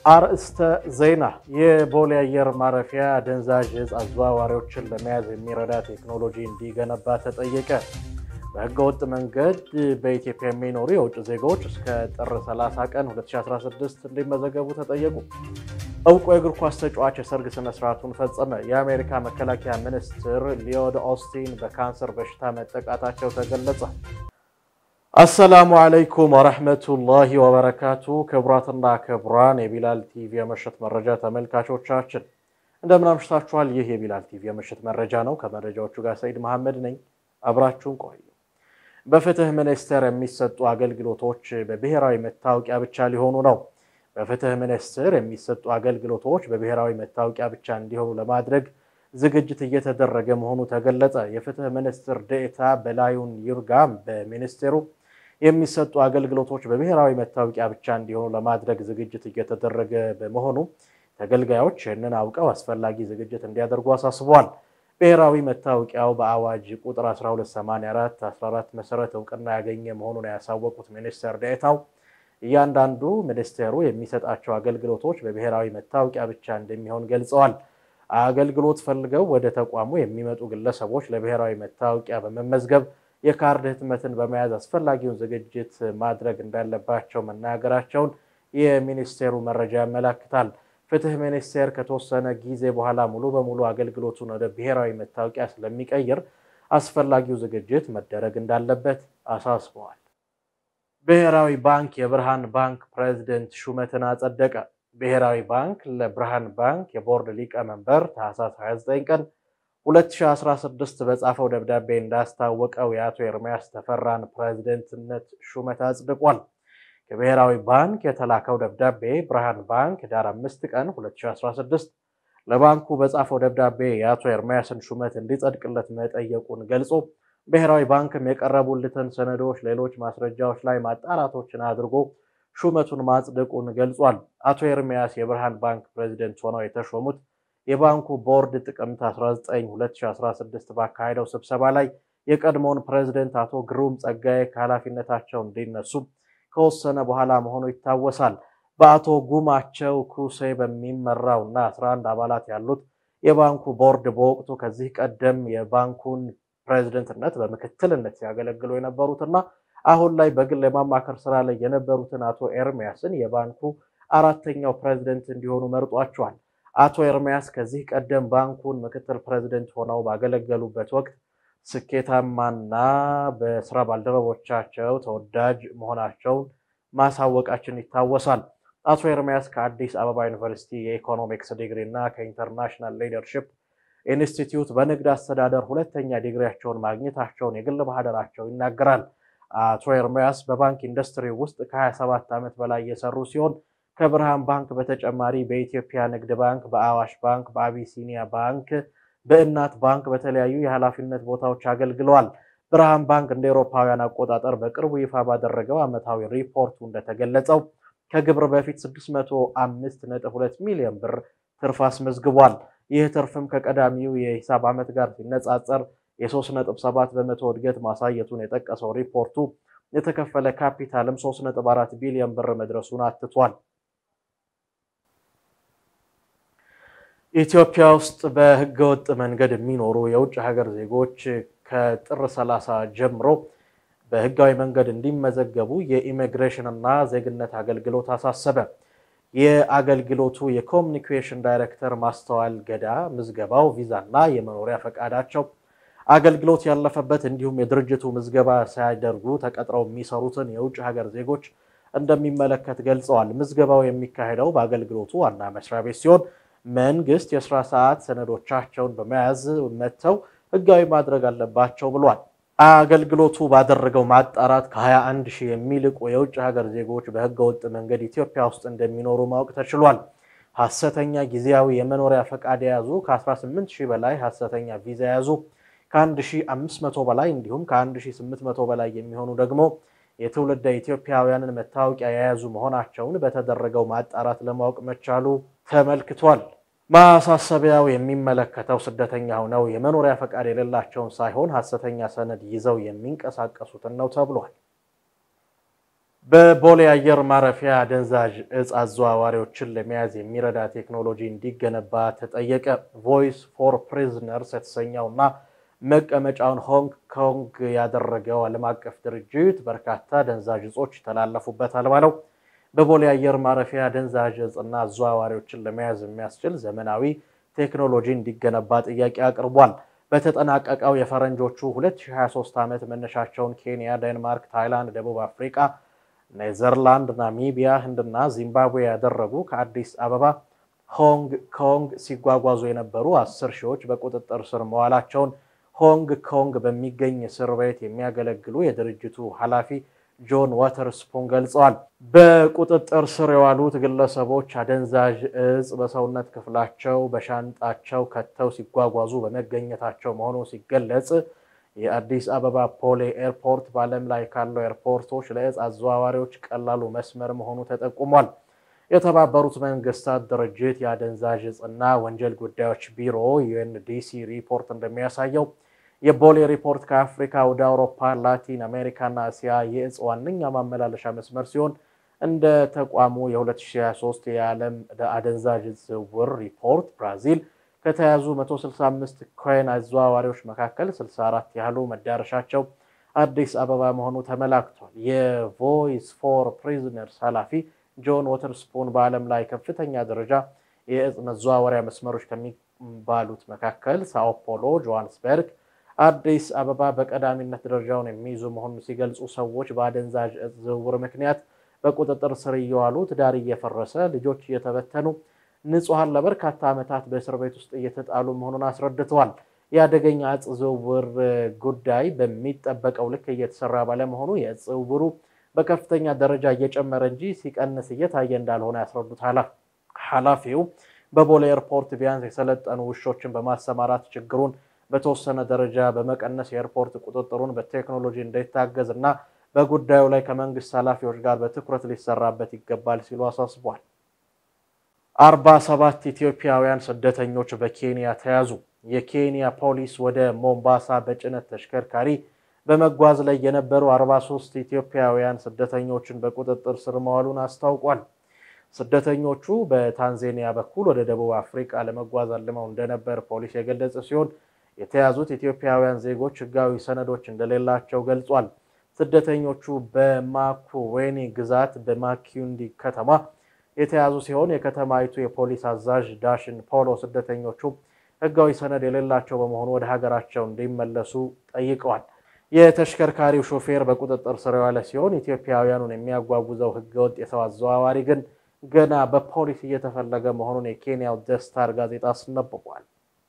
አርእስተ ዜና። የቦሌ አየር ማረፊያ አደንዛዥ ዕፅ አዘዋዋሪዎችን ለመያዝ የሚረዳ ቴክኖሎጂ እንዲገነባ ተጠየቀ። በህገወጥ መንገድ በኢትዮጵያ የሚኖሩ የውጭ ዜጎች እስከ ጥር 30 ቀን 2016 እንዲመዘገቡ ተጠየቁ። እውቁ የእግር ኳስ ተጫዋች የሰርግ ስነስርዓቱን ፈጸመ። የአሜሪካ መከላከያ ሚኒስትር ሊዮድ ኦስቲን በካንሰር በሽታ መጠቃታቸው ተገለጸ። አሰላሙ አለይኩም ወረሕመቱላሂ ወበረካቱ። ክቡራትና ክቡራን የቢላል ቲቪ የምሽት መረጃ ተመልካቾቻችን እንደምን አምሽታችኋል? ይህ የቢላል ቲቪ የምሽት መረጃ ነው። ከመረጃዎቹ ጋር ሰይድ መሐመድ ነኝ። አብራችሁን ቆዩ። በፍትህ ሚኒስቴር የሚሰጡ አገልግሎቶች በብሔራዊ መታወቂያ ብቻ ሊሆኑ ነው። በፍትህ ሚኒስቴር የሚሰጡ አገልግሎቶች በብሔራዊ መታወቂያ ብቻ እንዲሆኑ ለማድረግ ዝግጅት እየተደረገ መሆኑ ተገለጸ። የፍትህ ሚኒስትር ዴኤታ በላዩን ይርጋም በሚኒስቴሩ የሚሰጡ አገልግሎቶች በብሔራዊ መታወቂያ ብቻ እንዲሆኑ ለማድረግ ዝግጅት እየተደረገ በመሆኑ ተገልጋዮች ይህንን አውቀው አስፈላጊ ዝግጅት እንዲያደርጉ አሳስበዋል። ብሔራዊ መታወቂያው በአዋጅ ቁጥር 1284 14 መሰረት እውቅና ያገኘ መሆኑን ያሳወቁት ሚኒስትር ዴኤታው እያንዳንዱ ሚኒስቴሩ የሚሰጣቸው አገልግሎቶች በብሔራዊ መታወቂያ ብቻ እንደሚሆን ገልጸዋል። አገልግሎት ፈልገው ወደ ተቋሙ የሚመጡ ግለሰቦች ለብሔራዊ መታወቂያ በመመዝገብ የካርድ ህትመትን በመያዝ አስፈላጊውን ዝግጅት ማድረግ እንዳለባቸው መናገራቸውን የሚኒስቴሩ መረጃ ያመላክታል። ፍትህ ሚኒስቴር ከተወሰነ ጊዜ በኋላ ሙሉ በሙሉ አገልግሎቱን ወደ ብሔራዊ መታወቂያ ስለሚቀይር አስፈላጊው ዝግጅት መደረግ እንዳለበት አሳስበዋል። ብሔራዊ ባንክ የብርሃን ባንክ ፕሬዝደንት ሹመትን አጸደቀ። ብሔራዊ ባንክ ለብርሃን ባንክ የቦርድ ሊቀመንበር ታህሳስ 29 ቀን 2016 በጻፈው ደብዳቤ እንዳስታወቀው የአቶ ኤርሚያስ ተፈራን ፕሬዝደንትነት ሹመት አጽድቋል። ከብሔራዊ ባንክ የተላከው ደብዳቤ ብርሃን ባንክ ዳር 5 ቀን 2016 ለባንኩ በጻፈው ደብዳቤ የአቶ ኤርሚያስን ሹመት እንዲጸድቅለት መጠየቁን ገልጾ ብሔራዊ ባንክም የቀረቡለትን ሰነዶች፣ ሌሎች ማስረጃዎች ላይ ማጣራቶችን አድርጎ ሹመቱን ማጽደቁን ገልጿል። አቶ ኤርሚያስ የብርሃን ባንክ ፕሬዚደንት ሆነው የተሾሙት የባንኩ ቦርድ ጥቅምት 19 2016 ባካሄደው ስብሰባ ላይ የቀድሞውን ፕሬዚደንት አቶ ግሩም ጸጋዬ ከኃላፊነታቸው እንዲነሱ ከወሰነ በኋላ መሆኑ ይታወሳል። በአቶ ጉማቸው ኩሴ በሚመራው እና 11 አባላት ያሉት የባንኩ ቦርድ በወቅቱ ከዚህ ቀደም የባንኩን ፕሬዚደንትነት በምክትልነት ሲያገለግሉ የነበሩትና አሁን ላይ በግል የማማከር ስራ ላይ የነበሩትን አቶ ኤርሚያስን የባንኩ አራተኛው ፕሬዚደንት እንዲሆኑ መርጧቸዋል። አቶ ኤርሚያስ ከዚህ ቀደም ባንኩን ምክትል ፕሬዚደንት ሆነው ባገለገሉበት ወቅት ስኬታማና በስራ ባልደረቦቻቸው ተወዳጅ መሆናቸውን ማሳወቃችን ይታወሳል። አቶ ኤርሚያስ ከአዲስ አበባ ዩኒቨርሲቲ የኢኮኖሚክስ ዲግሪ እና ከኢንተርናሽናል ሊደርሺፕ ኢንስቲትዩት በንግድ አስተዳደር ሁለተኛ ዲግሪያቸውን ማግኘታቸውን የግል ማህደራቸው ይናገራል። አቶ ኤርሚያስ በባንክ ኢንዱስትሪ ውስጥ ከ27 ዓመት በላይ የሰሩ ሲሆን ከብርሃን ባንክ በተጨማሪ በኢትዮጵያ ንግድ ባንክ፣ በአዋሽ ባንክ፣ በአቢሲኒያ ባንክ፣ በእናት ባንክ በተለያዩ የኃላፊነት ቦታዎች አገልግለዋል። ብርሃን ባንክ እንደ አውሮፓውያን አቆጣጠር በቅርቡ ይፋ ባደረገው ዓመታዊ ሪፖርቱ እንደተገለጸው ከግብር በፊት 605.2 ሚሊዮን ብር ትርፍ አስመዝግቧል። ይህ ትርፍም ከቀዳሚው የሂሳብ ዓመት ጋር ሲነጻጸር የ3.7 በመቶ እድገት ማሳየቱን የጠቀሰው ሪፖርቱ የተከፈለ ካፒታልም 3.4 ቢሊዮን ብር መድረሱን አትቷል። ኢትዮጵያ ውስጥ በህገወጥ መንገድ የሚኖሩ የውጭ ሀገር ዜጎች ከጥር 30 ጀምሮ በህጋዊ መንገድ እንዲመዘገቡ የኢሚግሬሽን እና ዜግነት አገልግሎት አሳሰበ። የአገልግሎቱ የኮሚኒኬሽን ዳይሬክተር ማስተዋል ገዳ ምዝገባው ቪዛና የመኖሪያ ፈቃዳቸው አገልግሎት ያለፈበት እንዲሁም የድርጅቱ ምዝገባ ሳያደርጉ ተቀጥረው የሚሰሩትን የውጭ ሀገር ዜጎች እንደሚመለከት ገልጸዋል። ምዝገባው የሚካሄደው በአገልግሎቱ ዋና መስሪያ ቤት ሲሆን መንግስት የስራ ሰዓት ሰነዶቻቸውን በመያዝ መጥተው ህጋዊ ማድረግ አለባቸው ብሏል። አገልግሎቱ ባደረገው ማጣራት ከ21 ሺህ የሚልቁ የውጭ ሀገር ዜጎች በህገወጥ መንገድ ኢትዮጵያ ውስጥ እንደሚኖሩ ማወቅ ተችሏል። ሐሰተኛ ጊዜያዊ የመኖሪያ ፈቃድ የያዙ ከ18 ሺህ በላይ ሐሰተኛ ቪዛ የያዙ ከ1500 በላይ እንዲሁም ከ1800 በላይ የሚሆኑ ደግሞ የትውልደ ኢትዮጵያውያንን መታወቂያ የያዙ መሆናቸውን በተደረገው ማጣራት ለማወቅ መቻሉ ተመልክቷል። ማሳሰቢያው የሚመለከተው ስደተኛ ሆነው የመኖሪያ ፈቃድ የሌላቸውን ሳይሆን ሐሰተኛ ሰነድ ይዘው የሚንቀሳቀሱትን ነው ተብሏል። በቦሌ አየር ማረፊያ አደንዛዥ እጽ አዘዋዋሪዎችን ለመያዝ የሚረዳ ቴክኖሎጂ እንዲገነባ ተጠየቀ። ቮይስ ፎር ፕሪዝነርስ የተሰኘውና መቀመጫውን ሆንግ ኮንግ ያደረገው ዓለም አቀፍ ድርጅት በርካታ አደንዛዥ እጾች ይተላለፉበታል ባለው በቦሌ አየር ማረፊያ አደንዛዥ እጽና አዘዋዋሪዎችን ለመያዝ የሚያስችል ዘመናዊ ቴክኖሎጂ እንዲገነባ ጥያቄ አቅርቧል። በተጠናቀቀው የፈረንጆቹ 2023 ዓመት መነሻቸውን ኬንያ፣ ዴንማርክ፣ ታይላንድ፣ ደቡብ አፍሪካ ኔዘርላንድ፣ ናሚቢያ፣ ህንድና ዚምባብዌ ያደረጉ ከአዲስ አበባ ሆንግ ኮንግ ሲጓጓዙ የነበሩ አስር ሺዎች በቁጥጥር ስር መዋላቸውን ሆንግ ኮንግ በሚገኝ እስር ቤት የሚያገለግሉ የድርጅቱ ኃላፊ ጆን ዋተርስፑን ገልጸዋል። በቁጥጥር ስር የዋሉት ግለሰቦች አደንዛዥ እጽ በሰውነት ክፍላቸው በሻንጣቸው ከተው ሲጓጓዙ በመገኘታቸው መሆኑ ሲገለጽ የአዲስ አበባ ፖሌ ኤርፖርት በዓለም ላይ ካለው ኤርፖርቶች ለእጽ አዘዋዋሪዎች ቀላሉ መስመር መሆኑ ተጠቁሟል። የተባበሩት መንግስታት ድርጅት የአደንዛዥ እጽና ወንጀል ጉዳዮች ቢሮ ዩኤንዲሲ ሪፖርት እንደሚያሳየው የቦሌ ሪፖርት ከአፍሪካ ወደ አውሮፓ፣ ላቲን አሜሪካና እስያ የእጽ ዋነኛ ማመላለሻ መስመር ሲሆን እንደ ተቋሙ የ2023 የዓለም አደንዛዥ እጽ ዝውውር ሪፖርት ብራዚል ከተያዙ 165 ኮይን አዘዋዋሪዎች መካከል 64 ያህሉ መዳረሻቸው አዲስ አበባ መሆኑ ተመላክቷል። የቮይስ ፎር ፕሪዝነርስ ኃላፊ ጆን ወተርስፑን በዓለም ላይ ከፍተኛ ደረጃ የእጽ መዘዋወሪያ መስመሮች ከሚባሉት መካከል ሳኦ ፖሎ፣ ጆሃንስበርግ፣ አዲስ አበባ በቀዳሚነት ደረጃውን የሚይዙ መሆኑን ሲገልጹ ሰዎች በአደንዛዥ እጽ ዝውውር ምክንያት በቁጥጥር ስር እየዋሉ ትዳር እየፈረሰ ልጆች እየተበተኑ ንጹሐን ለበርካታ ዓመታት በእስር ቤት ውስጥ እየተጣሉ መሆኑን አስረድተዋል። የአደገኛ እጽ ዝውውር ጉዳይ በሚጠበቀው ልክ እየተሰራ ባለመሆኑ የእጽ ዝውውሩ በከፍተኛ ደረጃ እየጨመረ እንጂ ሲቀንስ እየታየ እንዳልሆነ ያስረዱት ኃላፊው በቦሌ ኤርፖርት ቢያንስ የሰለጠኑ ውሾችን በማሰማራት ችግሩን በተወሰነ ደረጃ በመቀነስ የኤርፖርት ቁጥጥሩን በቴክኖሎጂ እንዳይታገዝ እና በጉዳዩ ላይ ከመንግስት ኃላፊዎች ጋር በትኩረት ሊሰራበት ይገባል ሲሉ አሳስቧል። አርባ ሰባት ኢትዮጵያውያን ስደተኞች በኬንያ ተያዙ። የኬንያ ፖሊስ ወደ ሞምባሳ በጭነት ተሽከርካሪ በመጓዝ ላይ የነበሩ 43 ኢትዮጵያውያን ስደተኞችን በቁጥጥር ስር መዋሉን አስታውቋል። ስደተኞቹ በታንዛኒያ በኩል ወደ ደቡብ አፍሪካ ለመጓዝ አልመው እንደነበር ፖሊስ የገለጸ ሲሆን የተያዙት ኢትዮጵያውያን ዜጎች ሕጋዊ ሰነዶች እንደሌላቸው ገልጿል። ስደተኞቹ በማኩዌኒ ግዛት በማኪንዲ ከተማ የተያዙ ሲሆን የከተማይቱ የፖሊስ አዛዥ ዳሽን ፖሎ ስደተኞቹ ሕጋዊ ሰነድ የሌላቸው በመሆኑ ወደ ሀገራቸው እንዲመለሱ ጠይቀዋል። የተሽከርካሪው ሾፌር በቁጥጥር ስር የዋለ ሲሆን ኢትዮጵያውያኑን የሚያጓጉዘው ሕገወጥ የሰው አዘዋዋሪ ግን ገና በፖሊስ እየተፈለገ መሆኑን የኬንያው ደስታር ጋዜጣ አስነብቧል።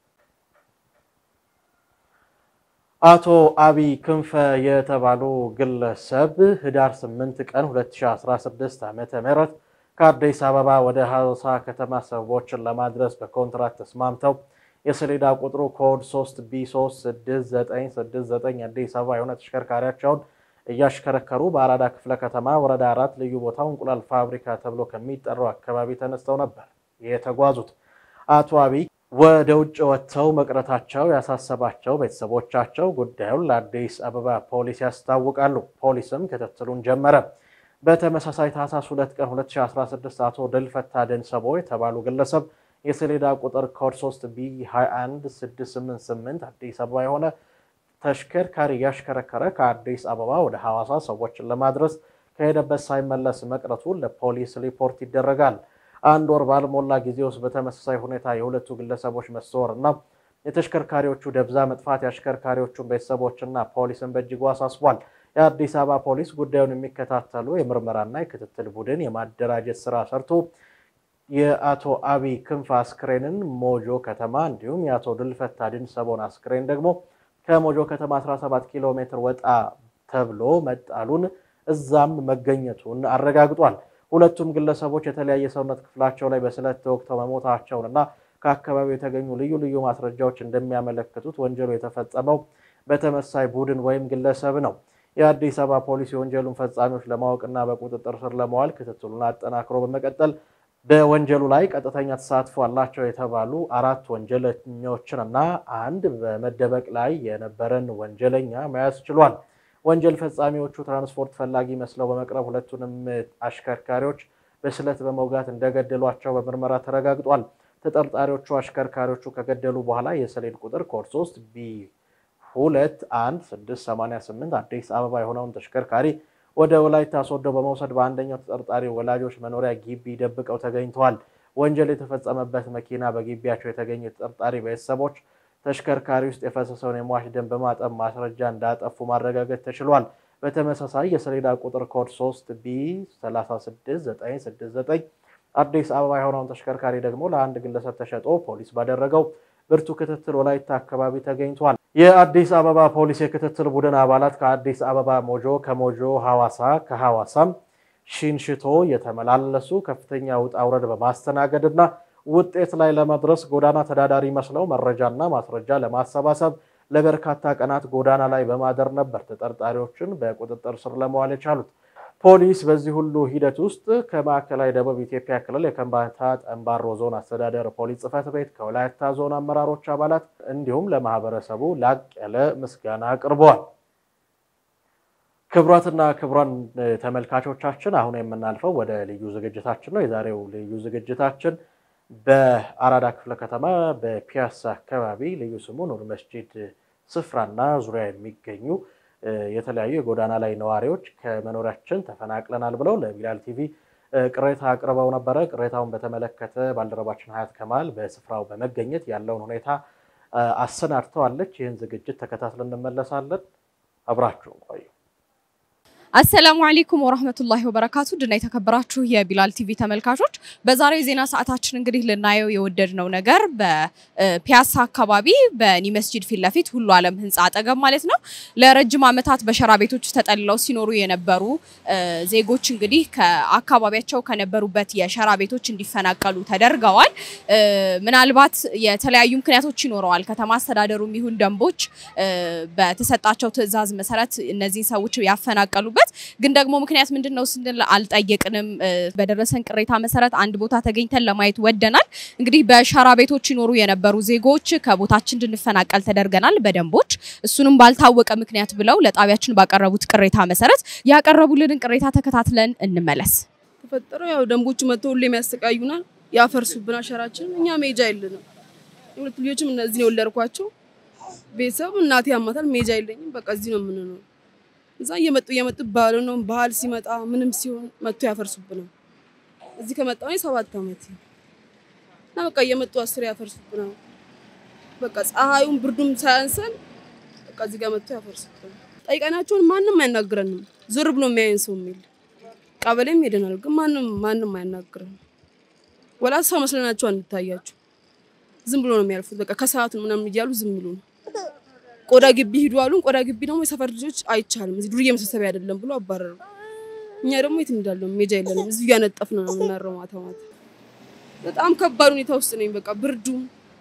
አቶ አቢይ ክንፈ የተባሉ ግለሰብ ህዳር 8 ቀን 2016 ዓ.ም ከአዲስ አበባ ወደ ሐዋሳ ከተማ ሰዎችን ለማድረስ በኮንትራት ተስማምተው የሰሌዳ ቁጥሩ ኮድ 3 ቢ36969 አዲስ አበባ የሆነ ተሽከርካሪያቸውን እያሽከረከሩ በአራዳ ክፍለ ከተማ ወረዳ አራት ልዩ ቦታው እንቁላል ፋብሪካ ተብሎ ከሚጠራው አካባቢ ተነስተው ነበር የተጓዙት። አቶ አቢይ ወደ ውጭ ወጥተው መቅረታቸው ያሳሰባቸው ቤተሰቦቻቸው ጉዳዩን ለአዲስ አበባ ፖሊስ ያስታውቃሉ። ፖሊስም ክትትሉን ጀመረ። በተመሳሳይ ታህሳስ 2 ቀን 2016 አቶ ድልፈታ ደንሰቦ የተባሉ ግለሰብ የሰሌዳ ቁጥር ኮድ 3 ቢ 21688 አዲስ አበባ የሆነ ተሽከርካሪ እያሽከረከረ ከአዲስ አበባ ወደ ሐዋሳ ሰዎችን ለማድረስ ከሄደበት ሳይመለስ መቅረቱን ለፖሊስ ሪፖርት ይደረጋል። አንድ ወር ባልሞላ ጊዜ ውስጥ በተመሳሳይ ሁኔታ የሁለቱ ግለሰቦች መሰወር እና የተሽከርካሪዎቹ ደብዛ መጥፋት የአሽከርካሪዎቹን ቤተሰቦችና ፖሊስን በእጅጉ አሳስቧል። የአዲስ አበባ ፖሊስ ጉዳዩን የሚከታተሉ የምርመራና የክትትል ቡድን የማደራጀት ስራ ሰርቶ የአቶ አቢይ ክንፍ አስክሬንን ሞጆ ከተማ እንዲሁም የአቶ ድልፈታ ድንሰቦን አስክሬን ደግሞ ከሞጆ ከተማ 17 ኪሎ ሜትር ወጣ ተብሎ መጣሉን እዛም መገኘቱን አረጋግጧል። ሁለቱም ግለሰቦች የተለያየ ሰውነት ክፍላቸው ላይ በስለት ተወግተው መሞታቸውን እና ከአካባቢው የተገኙ ልዩ ልዩ ማስረጃዎች እንደሚያመለክቱት ወንጀሉ የተፈጸመው በተመሳይ ቡድን ወይም ግለሰብ ነው። የአዲስ አበባ ፖሊስ የወንጀሉን ፈጻሚዎች ለማወቅና በቁጥጥር ስር ለማዋል ክትትሉን አጠናክሮ በመቀጠል በወንጀሉ ላይ ቀጥተኛ ተሳትፎ አላቸው የተባሉ አራት ወንጀለኞችን እና አንድ በመደበቅ ላይ የነበረን ወንጀለኛ መያዝ ችሏል። ወንጀል ፈጻሚዎቹ ትራንስፖርት ፈላጊ መስለው በመቅረብ ሁለቱንም አሽከርካሪዎች በስለት በመውጋት እንደገደሏቸው በምርመራ ተረጋግጧል። ተጠርጣሪዎቹ አሽከርካሪዎቹ ከገደሉ በኋላ የሰሌን ቁጥር ኮድ 3 ቢ 21688 አዲስ አበባ የሆነውን ተሽከርካሪ ወደ ወላይታ ሶዶ በመውሰድ በአንደኛው ተጠርጣሪ ወላጆች መኖሪያ ግቢ ደብቀው ተገኝተዋል። ወንጀል የተፈጸመበት መኪና በግቢያቸው የተገኙ ተጠርጣሪ ቤተሰቦች ተሽከርካሪ ውስጥ የፈሰሰውን የሟች ደም በማጠብ ማስረጃ እንዳጠፉ ማረጋገጥ ተችሏል። በተመሳሳይ የሰሌዳ ቁጥር ኮድ 3 ቢ 36969 አዲስ አበባ የሆነውን ተሽከርካሪ ደግሞ ለአንድ ግለሰብ ተሸጦ ፖሊስ ባደረገው ብርቱ ክትትል ወላይታ አካባቢ ተገኝቷል። የአዲስ አበባ ፖሊስ የክትትል ቡድን አባላት ከአዲስ አበባ ሞጆ፣ ከሞጆ ሐዋሳ፣ ከሐዋሳም ሽንሽቶ የተመላለሱ ከፍተኛ ውጣ ውረድ በማስተናገድ እና ውጤት ላይ ለመድረስ ጎዳና ተዳዳሪ መስለው መረጃና ማስረጃ ለማሰባሰብ ለበርካታ ቀናት ጎዳና ላይ በማደር ነበር ተጠርጣሪዎችን በቁጥጥር ስር ለመዋል የቻሉት። ፖሊስ በዚህ ሁሉ ሂደት ውስጥ ከማዕከላዊ ደቡብ ኢትዮጵያ ክልል የከምባታ ጠምባሮ ዞን አስተዳደር ፖሊስ ጽሕፈት ቤት ከወላይታ ዞን አመራሮች አባላት እንዲሁም ለማህበረሰቡ ላቅ ያለ ምስጋና አቅርበዋል። ክቡራትና ክቡራን ተመልካቾቻችን አሁን የምናልፈው ወደ ልዩ ዝግጅታችን ነው። የዛሬው ልዩ ዝግጅታችን በአራዳ ክፍለ ከተማ በፒያሳ አካባቢ ልዩ ስሙ ኑር መስጂድ ስፍራና ዙሪያ የሚገኙ የተለያዩ የጎዳና ላይ ነዋሪዎች ከመኖሪያችን ተፈናቅለናል ብለው ለቢላል ቲቪ ቅሬታ አቅርበው ነበረ። ቅሬታውን በተመለከተ ባልደረባችን ሀያት ከማል በስፍራው በመገኘት ያለውን ሁኔታ አሰናድተዋለች። ይህን ዝግጅት ተከታትለን እንመለሳለን። አብራችሁን ቆዩ። አሰላሙ አለይኩም ወራህመቱላሂ ወበረካቱ ድና የተከበራችሁ የቢላል ቲቪ ተመልካቾች በዛሬው የዜና ሰዓታችን እንግዲህ ልናየው የወደድነው ነገር በፒያሳ አካባቢ በኒ መስጂድ ፊት ለፊት ሁሉ ዓለም ህንፃ አጠገብ ማለት ነው ለረጅም ዓመታት በሸራ ቤቶች ተጠልለው ሲኖሩ የነበሩ ዜጎች እንግዲህ ከአካባቢያቸው ከነበሩበት የሸራ ቤቶች እንዲፈናቀሉ ተደርገዋል። ምናልባት የተለያዩ ምክንያቶች ይኖረዋል። ከተማ አስተዳደሩም ይሁን ደንቦች በተሰጣቸው ትዕዛዝ መሰረት እነዚህን ሰዎች ያፈናቀሉበት ግን ደግሞ ምክንያት ምንድን ነው ስንል አልጠየቅንም። በደረሰን ቅሬታ መሰረት አንድ ቦታ ተገኝተን ለማየት ወደናል። እንግዲህ በሸራ ቤቶች ይኖሩ የነበሩ ዜጎች ከቦታችን እንድንፈናቀል ተደርገናል በደንቦች እሱንም ባልታወቀ ምክንያት ብለው ለጣቢያችን ባቀረቡት ቅሬታ መሰረት ያቀረቡልንን ቅሬታ ተከታትለን እንመለስ። ተፈጠረው ያው ደንቦቹ መጥተው ሁሌም ያሰቃዩናል፣ ያፈርሱብናል ሸራችን። እኛ ሜጃ የለንም። የሁለት ልጆችም እነዚህ ነው የወለድኳቸው። ቤተሰብ እናቴ ያማታል፣ ሜጃ የለኝም። በቃ እዚህ ነው የምንኖረው። እዛ እየመጡ እየመጡ ባሉ ነው ባህል ሲመጣ ምንም ሲሆን መጥቶ ያፈርሱብናል። እዚህ ከመጣሁ እኔ ሰባት ዓመት እና በቃ እየመጡ አስር ያፈርሱብናል። በቃ ፀሐዩም ብርዱም ሳያንሰን በቃ እዚህ ጋር መጥቶ ያፈርሱብናል። ጠይቀናቸውን ማንም አያናግረንም። ዞር ብሎ የሚያየን ሰው የሚል ቀበሌም ሄደናል፣ ግን ማንም ማንም አያናግረንም። ወላ ሰው መስለናቸው አንታያቸው። ዝም ብሎ ነው የሚያልፉት። በቃ ከሰዓት ነው ምናምን እያሉ ዝም ብሎ ነው ቆዳ ግቢ ሂዱ አሉን። ቆዳ ግቢ ደግሞ የሰፈር ልጆች አይቻልም፣ እዚህ ዱርዬ መሰብሰቢያ አይደለም ብሎ አባረሩ። እኛ ደግሞ የት እንዳለው ሜጃ የለንም፣ እዚሁ እያነጠፍን ነው የምናረው ማታ ማታ። በጣም ከባድ ሁኔታ ውስጥ ነኝ። በቃ ብርዱም፣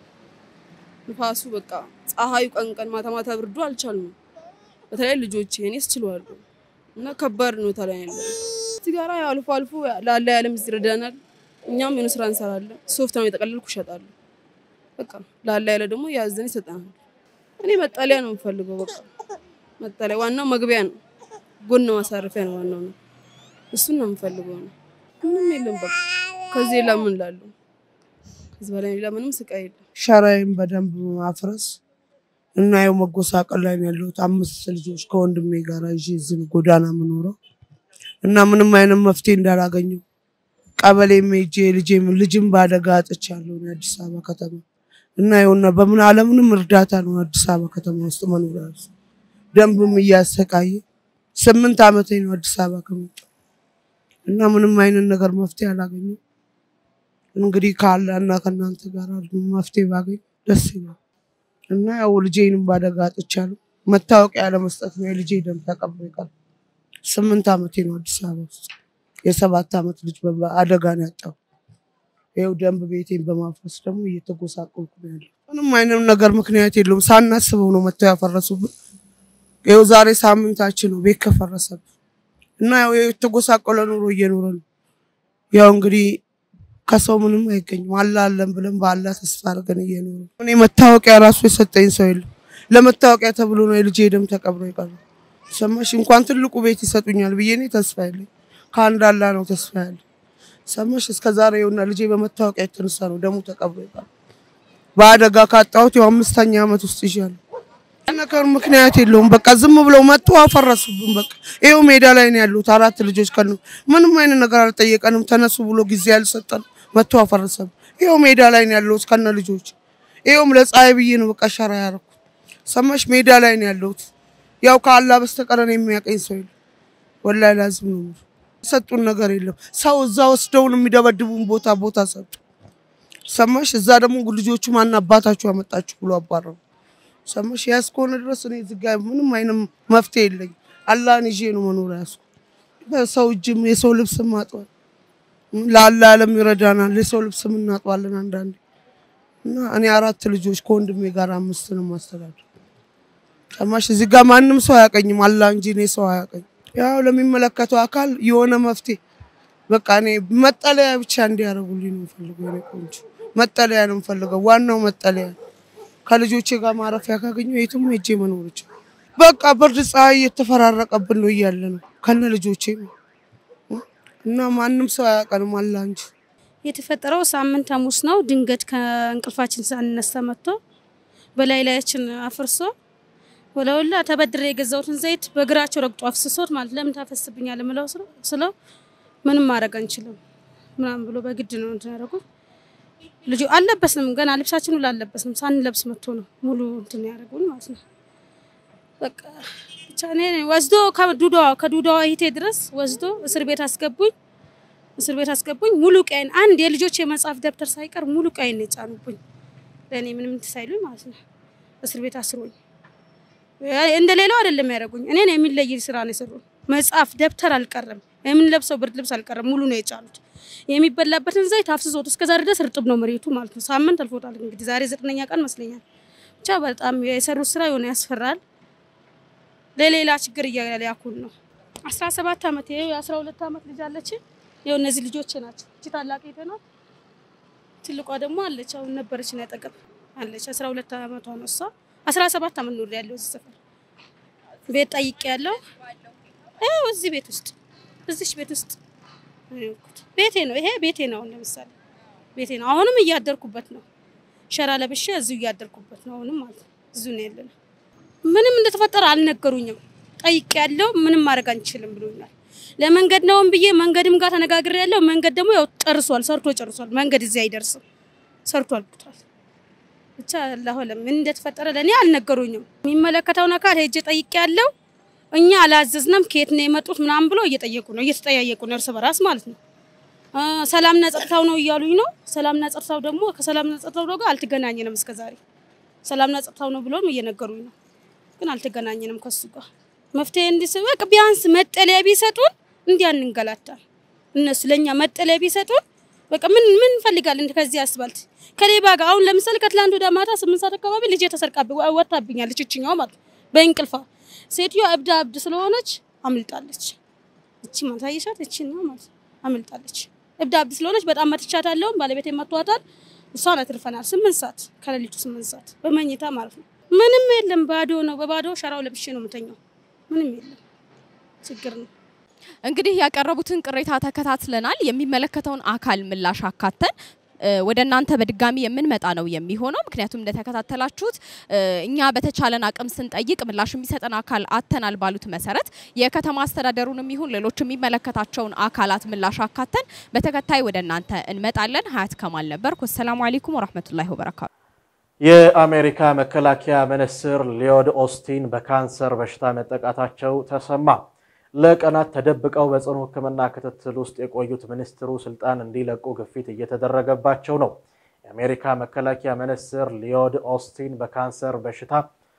ንፋሱ፣ በቃ ፀሐዩ፣ ቀን ቀን ማታ ማታ ብርዱ አልቻልንም። በተለይ ልጆች እኔስ ችለዋለሁ እና ከባድ ሁኔታ ላይ ያለ እዚህ ጋራ አልፎ አልፎ ላለ ያለም ይረዳናል። እኛም የሆነ ስራ እንሰራለን። ሶፍት ነው የጠቀለልኩ እሸጣለሁ። በቃ ላለ ያለ ደግሞ ያዘን ይሰጠናል። እኔ መጠለያ ነው የምፈልገው። በቃ መጠለያ ዋናው መግቢያ ነው፣ ጎን ማሳረፊያ ነው ዋናው ነው። እሱን ነው የምፈልገው ነው። ምንም የለም በቃ ከዚህ ሌላ ምን ላለው? ከዚህ በላይ ሌላ ምንም ስቃይ የለም። ሸራይን በደንብ ማፍረስ እና ያው መጎሳቀል ላይ ነው ያለሁት። አምስት ልጆች ከወንድሜ ጋር ይዤ እዚህ ነው ጎዳና የምኖረው እና ምንም አይነት መፍትሄ እንዳላገኘው ቀበሌም ሄጄ ልጄም ልጅም በአደጋ አጥቻለሁ አዲስ አበባ ከተማ እና ይኸውና በምን አለምንም እርዳታ ነው አዲስ አበባ ከተማ ውስጥ መኖር ያለው። ደንብም እያሰቃየ ስምንት ዓመቴ ነው አዲስ አበባ ከመጣሁ እና ምንም አይነት ነገር መፍትሄ አላገኘም። እንግዲህ ካለ እና ከእናንተ ጋር መፍትሄ ባገኝ ደስ ይላል እና ያው ልጄንም ባደጋ አጥቻለሁ። መታወቂያ ለመስጠት ነው የልጄ ደም ተቀብሎ ይቀር ስምንት ዓመቴ ነው አዲስ አበባ ውስጥ የሰባት ዓመት ልጅ አደጋ ነው ያጣው። ይኸው ደንብ ቤቴን በማፍረስ ደግሞ እየተጎሳቆልኩ ነው ያለው። ምንም አይነት ነገር ምክንያት የለውም። ሳናስበው ነው መጥተው ያፈረሱብን። ይኸው ዛሬ ሳምንታችን ነው ቤት ከፈረሰብን እና ያው የተጎሳቆለ ኑሮ እየኖረ ነው። ያው እንግዲህ ከሰው ምንም አይገኝም። አላ አለን ብለን በአላ ተስፋ አድርገን እየኖረ እኔ መታወቂያ ራሱ የሰጠኝ ሰው የለም። ለመታወቂያ ተብሎ ነው የልጄ ደም ተቀብሮ ይቀር ሰማሽ? እንኳን ትልቁ ቤት ይሰጡኛል ብዬ እኔ ተስፋ ያለኝ ከአንድ አላ ነው ተስፋ ያለ ሰማሽ? እስከ ዛሬ ይኸውና ልጄ በመታወቂያ የተነሳ ነው ደሙ ተቀብሮ ይባል በአደጋ ካጣሁት ያው አምስተኛ ዓመት ውስጥ ይዣለሁ። ነገር ምክንያት የለውም። በቃ ዝም ብለው መጡ አፈረሱብን። በቃ ይኸው ሜዳ ላይ ነው ያሉት አራት ልጆች ከነ ምንም አይነት ነገር አልጠየቀንም። ተነሱ ብሎ ጊዜ አልሰጠን መጥቶ አፈረሰብን። ይኸው ሜዳ ላይ ነው ያለሁት ከነ ልጆች። ይኸውም ለፀሐይ ብዬ ነው በቃ ሸራ ያደረኩት። ሰማሽ? ሜዳ ላይ ነው ያለሁት። ያው ከአላህ በስተቀር እኔ የሚያቀኝ ሰው የለም። ወላሂ ላዝም ነው የምልህ። ሰጡን ነገር የለም። ሰው እዛ ወስደውን የሚደበድቡን ቦታ ቦታ ሰጡ። ሰማሽ? እዛ ደግሞ ልጆቹ ማን አባታችሁ ያመጣችሁ ብሎ አባረሩ። ሰማሽ? ያ እስከሆነ ድረስ እኔ እዚህ ጋ ምንም አይነት መፍትሄ የለኝም። አላህን ይዤ ነው መኖር ያዝኩ። በሰው እጅም የሰው ልብስ ማጥዋል ለአላህ ዓለም ይረዳናል። የሰው ልብስ እናጥባለን አንዳንዴ እና እኔ አራት ልጆች ከወንድሜ ጋር አምስት ነው ማስተዳደር። ሰማሽ? እዚህ ጋር ማንም ሰው አያቀኝም፣ አላህ እንጂ እኔ ሰው አያቀኝ። ያው ለሚመለከተው አካል የሆነ መፍትሄ በቃ እኔ መጠለያ ብቻ እንዲያደርጉልኝ ነው የምፈልገው። እኔ ቆንጆ መጠለያ ነው የምፈልገው። ዋናው መጠለያ ከልጆቼ ጋር ማረፊያ ካገኘሁ የትም ሄጄ መኖር ይችላል። በቃ ብርድ ፀሐይ እየተፈራረቀብን ነው እያለ ነው ከነ ልጆቼ ነው እና ማንም ሰው አያውቀንም አላህ እንጂ የተፈጠረው ሳምንት ሐሙስ ነው። ድንገት ከእንቅልፋችን ሳንነሳ መጥቶ በላይ ላያችን አፍርሶ ወለወላ ተበድሬ የገዛሁትን ዘይት በእግራቸው ረግጦ አፍስሶት ማለት ለምን ታፈስብኛል ምለው ስለው ምንም ማድረግ አንችልም ምናምን ብሎ በግድ ነው እንትን ያደረጉት። ልጁ አልለበስንም ገና ልብሳችን ሁሉ አልለበስንም ሳንለብስ መጥቶ ነው ሙሉ እንትን ያደረጉን ማለት ነው። በቃ ብቻ እኔ ወስዶ ከዱዳዋ ከዱዳዋ ሂቴ ድረስ ወስዶ እስር ቤት አስገቡኝ። እስር ቤት አስገቡኝ። ሙሉ ቀይን አንድ የልጆች የመጽሐፍ ደብተር ሳይቀር ሙሉ ቀይን ነው የጫኑብኝ። ለእኔ ምንም እንትን ሳይሉኝ ማለት ነው። እስር ቤት አስሮኝ እንደ ሌላው አይደለም ያደረጉኝ። እኔን የሚለይ ስራ ነው የሰሩኝ። መጽሐፍ ደብተር አልቀረም፣ የምንለብሰው ብርድ ልብስ አልቀረም። ሙሉ ነው የጫኑት። የሚበላበትን ዘይት አፍስሶት እስከ ዛሬ ድረስ እርጥብ ነው መሬቱ ማለት ነው። ሳምንት አልፎታል እንግዲህ ዛሬ ዘጠነኛ ቀን መስለኛል። ብቻ በጣም የሰሩት ስራ የሆነ ያስፈራል። ለሌላ ችግር እያያኩን ነው። አስራ ሰባት አመት ይሄ የአስራ ሁለት አመት ልጅ አለች። ይኸው እነዚህ ልጆች ናቸው። እቺ ታላቅ ናት። ትልቋ ደግሞ አለች። አሁን ነበረች ነው ያጠገብ አለች። አስራ ሁለት አመቷ ነው እሷ። አስራ ሰባት አመት ኖር ያለው እዚህ ሰፈር ቤት ጠይቄ ያለው ይኸው እዚህ ቤት ውስጥ እዚች ቤት ውስጥ ቤቴ ነው። ይሄ ቤቴ ነው። አሁን ለምሳሌ ቤቴ ነው። አሁንም እያደርኩበት ነው። ሸራ ለብሼ እዚሁ እያደርኩበት ነው። አሁንም ማለት ነው እዚሁ ነው ያለነው። ምንም እንደተፈጠረ አልነገሩኝም። ጠይቄ ያለው ምንም ማድረግ አንችልም ብሎኛል። ለመንገድ ነውም ብዬ መንገድም ጋር ተነጋግሬ ያለው መንገድ ደግሞ ያው ጨርሷል፣ ሰርቶ ጨርሷል። መንገድ እዚህ አይደርስም፣ ሰርቶ አልኩታል። ብቻ አላሁ አለም ምን እንደተፈጠረ ለእኔ አልነገሩኝም። የሚመለከተውን አካል ሄጄ ጠይቄ ያለው እኛ አላዘዝንም፣ ከየት ነው የመጡት ምናምን ብሎ እየጠየቁ ነው፣ እየተጠያየቁ ነው እርስ በራስ ማለት ነው። ሰላምና ጸጥታው ነው እያሉኝ ነው። ሰላምና ጸጥታው ደግሞ ከሰላምና ጸጥታው ጋር አልተገናኘንም እስከዛሬ። ሰላምና ጸጥታው ነው ብሎም እየነገሩኝ ነው፣ ግን አልተገናኘንም ከሱ ጋር መፍትሄ እንዲስበቅ ቢያንስ መጠለያ ቢሰጡን እንዲህ አንንገላታል። እነሱ ለኛ መጠለያ ቢሰጡን በቃ ምን ምን እንፈልጋለን ከዚህ አስባልት ከሌባ ጋር አሁን ለምሳሌ ከትላንት ወደ ማታ ስምንት ሰዓት አካባቢ ልጄ ተሰርቃብኝ ወጣብኛለች። እችኛው ማለት በእንቅልፏ ሴትዮዋ እብዳ እብድ ስለሆነች አምልጣለች። እቺ ማለት አየሻት፣ እቺ ነው ማለት አምልጣለች። እብዳ እብድ ስለሆነች በጣም መትቻታለሁ። ባለቤቴ መቷታል። እሷን አትርፈናል። ስምንት ሰዓት ከሌሊቱ ስምንት ሰዓት በመኝታ ማለት ነው። ምንም የለም፣ ባዶ ነው። በባዶ ሸራው ለብሼ ነው የምተኛው። ምንም የለም። ችግር ነው። እንግዲህ ያቀረቡትን ቅሬታ ተከታትለናል። የሚመለከተውን አካል ምላሽ አካተን ወደ እናንተ በድጋሚ የምንመጣ ነው የሚሆነው። ምክንያቱም እንደተከታተላችሁት እኛ በተቻለን አቅም ስንጠይቅ ምላሽ የሚሰጠን አካል አተናል ባሉት መሰረት የከተማ አስተዳደሩንም ይሁን ሌሎች የሚመለከታቸውን አካላት ምላሽ አካተን በተከታይ ወደ እናንተ እንመጣለን። ሀያት ከማል ነበርኩ። አሰላሙ አለይኩም ወራህመቱላሂ ወበረካቱ። የአሜሪካ መከላከያ ሚኒስትር ሊዮድ ኦስቲን በካንሰር በሽታ መጠቃታቸው ተሰማ። ለቀናት ተደብቀው በጽኑ ሕክምና ክትትል ውስጥ የቆዩት ሚኒስትሩ ስልጣን እንዲለቁ ግፊት እየተደረገባቸው ነው። የአሜሪካ መከላከያ ሚኒስትር ሊዮድ ኦስቲን በካንሰር በሽታ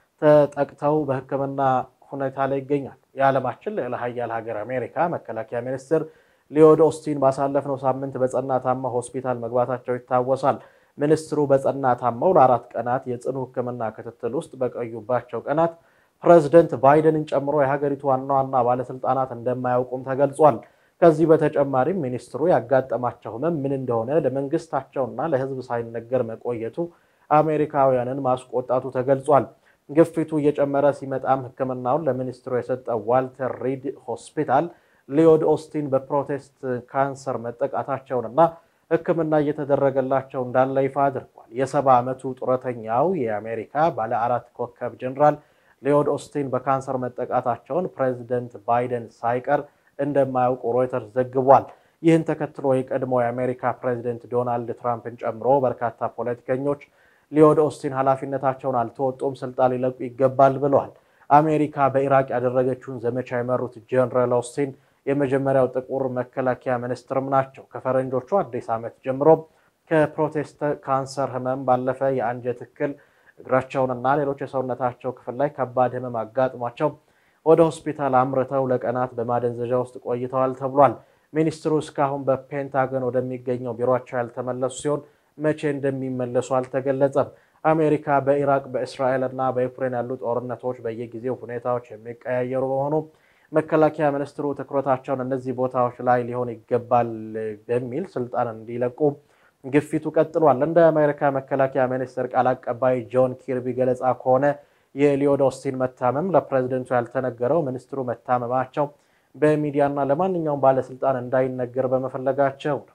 ተጠቅተው በሕክምና ሁኔታ ላይ ይገኛል። የዓለማችን ልዕለ ሀያል ሀገር አሜሪካ መከላከያ ሚኒስትር ሊዮድ ኦስቲን ባሳለፍነው ሳምንት በጸና ታመው ሆስፒታል መግባታቸው ይታወሳል። ሚኒስትሩ በጸና ታመው ለአራት ቀናት የጽኑ ሕክምና ክትትል ውስጥ በቆዩባቸው ቀናት ፕሬዝደንት ባይደንን ጨምሮ የሀገሪቱ ዋና ዋና ባለስልጣናት እንደማያውቁም ተገልጿል። ከዚህ በተጨማሪም ሚኒስትሩ ያጋጠማቸው ህመም ምን እንደሆነ ለመንግስታቸውና ለህዝብ ሳይነገር መቆየቱ አሜሪካውያንን ማስቆጣቱ ተገልጿል። ግፊቱ እየጨመረ ሲመጣም ሕክምናውን ለሚኒስትሩ የሰጠው ዋልተር ሪድ ሆስፒታል ሊዮድ ኦስቲን በፕሮቴስት ካንሰር መጠቃታቸውንና ሕክምና እየተደረገላቸው እንዳለ ይፋ አድርጓል። የሰባ ዓመቱ ጡረተኛው የአሜሪካ ባለ አራት ኮከብ ጀኔራል ሊዮድ ኦስቲን በካንሰር መጠቃታቸውን ፕሬዚደንት ባይደን ሳይቀር እንደማያውቁ ሮይተርስ ዘግቧል። ይህን ተከትሎ የቀድሞ የአሜሪካ ፕሬዚደንት ዶናልድ ትራምፕን ጨምሮ በርካታ ፖለቲከኞች ሊዮድ ኦስቲን ኃላፊነታቸውን አልተወጡም፣ ስልጣን ሊለቁ ይገባል ብለዋል። አሜሪካ በኢራቅ ያደረገችውን ዘመቻ የመሩት ጀነራል ኦስቲን የመጀመሪያው ጥቁር መከላከያ ሚኒስትርም ናቸው። ከፈረንጆቹ አዲስ ዓመት ጀምሮ ከፕሮቴስት ካንሰር ህመም ባለፈ የአንጀት እክል እግራቸውንና ሌሎች የሰውነታቸው ክፍል ላይ ከባድ ህመም አጋጥሟቸው ወደ ሆስፒታል አምርተው ለቀናት በማደንዘዣ ውስጥ ቆይተዋል ተብሏል። ሚኒስትሩ እስካሁን በፔንታገን ወደሚገኘው ቢሮቸው ያልተመለሱ ሲሆን መቼ እንደሚመለሱ አልተገለጸም። አሜሪካ በኢራቅ በእስራኤል እና በዩክሬን ያሉ ጦርነቶች በየጊዜው ሁኔታዎች የሚቀያየሩ በመሆኑ መከላከያ ሚኒስትሩ ትኩረታቸውን እነዚህ ቦታዎች ላይ ሊሆን ይገባል በሚል ስልጣን እንዲለቁ ግፊቱ ቀጥሏል። እንደ አሜሪካ መከላከያ ሚኒስትር ቃል አቀባይ ጆን ኪርቢ ገለጻ ከሆነ የሊዮድ ኦስቲን መታመም ለፕሬዝደንቱ ያልተነገረው ሚኒስትሩ መታመማቸው በሚዲያና ለማንኛውም ባለስልጣን እንዳይነገር በመፈለጋቸው ነው።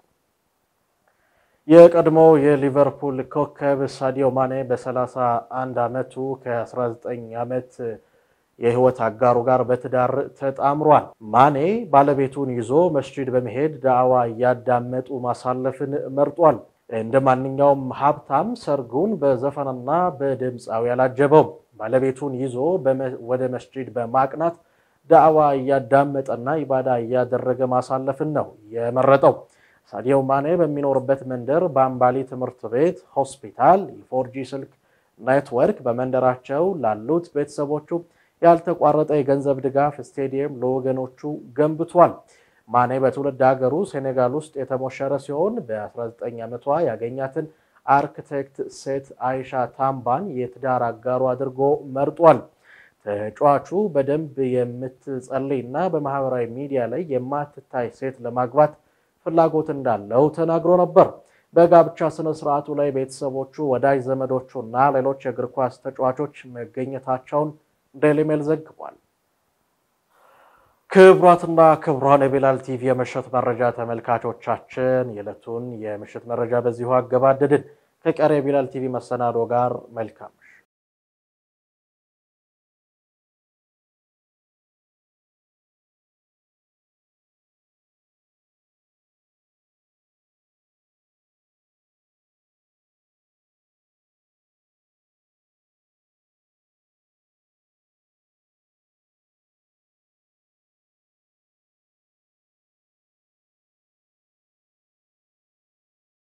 የቀድሞ የሊቨርፑል ኮከብ ሳዲዮ ማኔ በ31 ዓመቱ ከ19 ዓመት የህይወት አጋሩ ጋር በትዳር ተጣምሯል። ማኔ ባለቤቱን ይዞ መስጂድ በመሄድ ዳዕዋ እያዳመጡ ማሳለፍን መርጧል። እንደ ማንኛውም ሀብታም ሰርጉን በዘፈንና በድምፃዊ አላጀበውም። ባለቤቱን ይዞ ወደ መስጂድ በማቅናት ዳዕዋ እያዳመጠና ኢባዳ እያደረገ ማሳለፍን ነው የመረጠው። ሳዲዮ ማኔ በሚኖርበት መንደር በአምባሊ ትምህርት ቤት፣ ሆስፒታል፣ የፎርጂ ስልክ ኔትወርክ በመንደራቸው ላሉት ቤተሰቦቹ ያልተቋረጠ የገንዘብ ድጋፍ ስቴዲየም ለወገኖቹ ገንብቷል። ማኔ በትውልድ ሀገሩ ሴኔጋል ውስጥ የተሞሸረ ሲሆን በ19 ዓመቷ ያገኛትን አርክቴክት ሴት አይሻ ታምባን የትዳር አጋሩ አድርጎ መርጧል። ተጫዋቹ በደንብ የምትጸልይ እና በማህበራዊ ሚዲያ ላይ የማትታይ ሴት ለማግባት ፍላጎት እንዳለው ተናግሮ ነበር። በጋብቻ ስነ ስርዓቱ ላይ ቤተሰቦቹ፣ ወዳጅ ዘመዶቹ እና ሌሎች የእግር ኳስ ተጫዋቾች መገኘታቸውን ዴይሊ ሜል ዘግቧል። ክቡራትና ክቡራን የቢላል ቲቪ የምሽት መረጃ ተመልካቾቻችን የዕለቱን የምሽት መረጃ በዚሁ አገባደድን። ከቀሪ የቢላል ቲቪ መሰናዶ ጋር መልካም